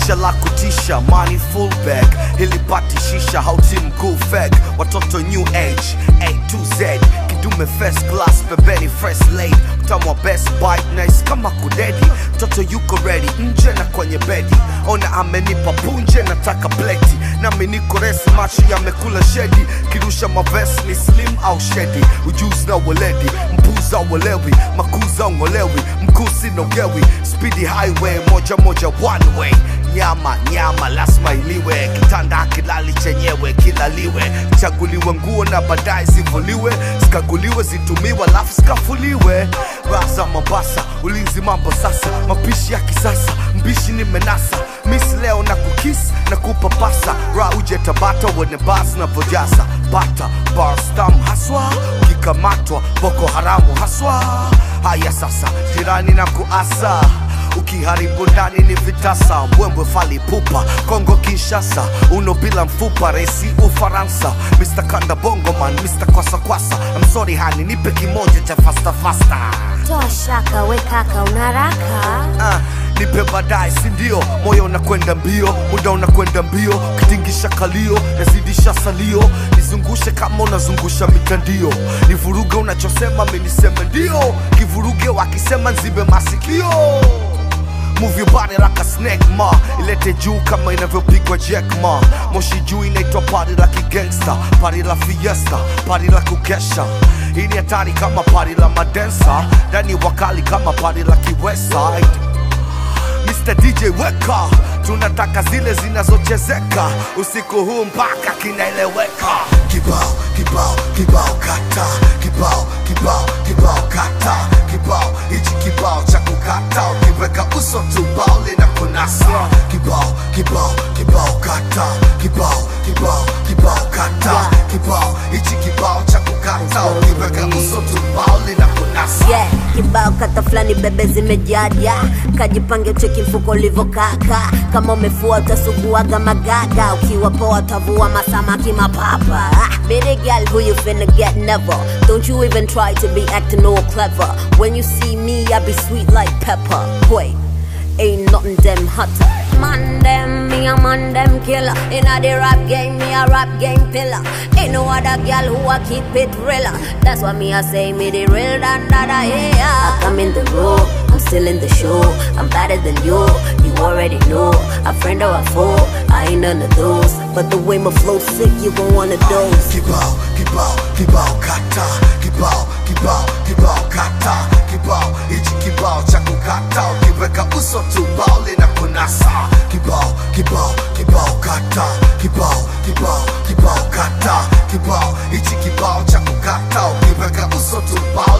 maisha la kutisha money full bag hilipati shisha hauti mkuu fag watoto new age a to z kidume first class pembeni fresh laid mtamwa best bite nice kama kudedi mtoto yuko ready nje na kwenye bedi ona amenipa punje nataka pleti nami niko resi macho yamekula shedi kirusha maves ni slim au shedi ujuzi na weledi mpuza uelewi makuza ungolewi mkusi nogewi speedy highway moja moja one way nyama nyama lazima iliwe kitanda kilali chenyewe kilaliwe chaguliwe nguo na baadaye zivuliwe zikaguliwe zitumiwe alafu zikafuliwe raza mombasa ulinzi mambo sasa mapishi ya kisasa mbishi ni menasa misi leo na kukis na kupapasa ra uje tabata wene bas na vojasa bata barstam haswa ukikamatwa boko haramu haswa haya sasa jirani na kuasa ukiharibu ndani ni vitasa mbwembwe fali pupa kongo kinshasa uno bila mfupa resi ufaransa mr kanda bongoman mr kwasakwasa I'm sorry hani nipe kimoja cha fasta fasta Toa shaka we kaka unaraka Ah, nipe baadaye sindio moyo unakwenda mbio muda unakwenda mbio kitingisha kalio nazidisha salio nizungushe kama unazungusha mitandio nivuruge unachosema miniseme ndio kivuruge wakisema nzibe masikio Move your body like a snake ma ilete juu kama inavyopigwa jack ma moshi juu inaitwa party la kigangsta party la fiesta party la kukesha hii ni hatari kama party la madensa ndani wakali kama party la kiwestside Mr. DJ weka, tunataka zile zinazochezeka usiku huu mpaka kinaeleweka. Kibao kibao kibao kata, kibao kibao kibao kata, kibao hichi kibao cha kukata, ukiweka uso tu bao linakunasa. Kibao kibao kibao kata, kibao kibao kibao kata, kibao hichi kibao cha kukata, ukiweka uso tu bao linakunasa. yeah, kibao kata fulani bebe zimejaja kajipange cheki mfuko ulivokaka kama umefua utasuguaga magaga ukiwa poa utavua masamaki mapapa ah, baby girl who you finna get never don't you even try to be acting all clever when you see me I be sweet like pepper wait Ain't nothing them hotter. Man them, me a man them killer. Inna the rap game, me a rap game pillar. Ain't no other girl who a keep it realer. That's why me a say me the real than that I yeah. I come in the room, I'm still in the show. I'm better than you, you already know. A friend or a foe, I ain't none of those. But the way my flow sick, you gon' wanna dose. kibao kibao kibao kata kibao kibao kibao kata kibao hichi kibao cha kukata ukiweka uso tu bao linakunasa kibao kibao kibao kata kibao kibao kibao kata kibao hichi kibao cha kukata ukiweka uso tu bao